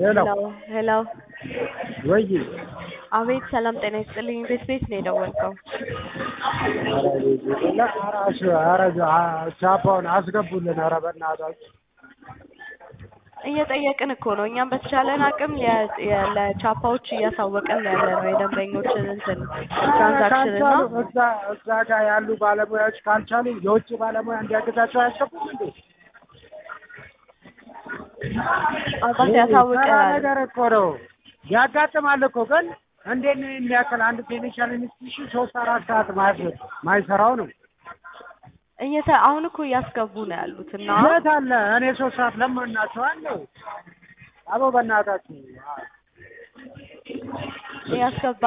ሄሎ ሄሎ ወይ አቤት ሰላም ጤና ይስጥልኝ ቤት ቤት ነው የደወልከው ኧረ ቻፓውን አስገቡልን ኧረ በእናታችሁ እየጠየቅን እኮ ነው እኛም በተቻለን አቅም የ- የ- ለቻፓዎች እያሳወቅን ያለ ነው የደንበኞችን እንትን ትራንዛክሽን እና ካልቻሉ እዛ እዛ ጋር ያሉ ባለሙያዎች ካልቻሉ የውጭ ባለሙያ እንዲያግዛቸው አያስገቡም እንዴ? አባት ተራ ያሳውቀናል ነገር እኮ ነው ያጋጥማል እኮ ግን እንዴት ነው የሚያክል አንድ ፋይናንሻል ኢንስቲትዩሽን ሶስት አራት ሰዓት ማይ- ማይሰራው ነው እየተ አሁን እኮ እያስገቡ ነው ያሉት እና የት አለ እኔ ሶስት ሰዓት ለማናቸዋለሁ አቦ በእናታችሁ እያስገባ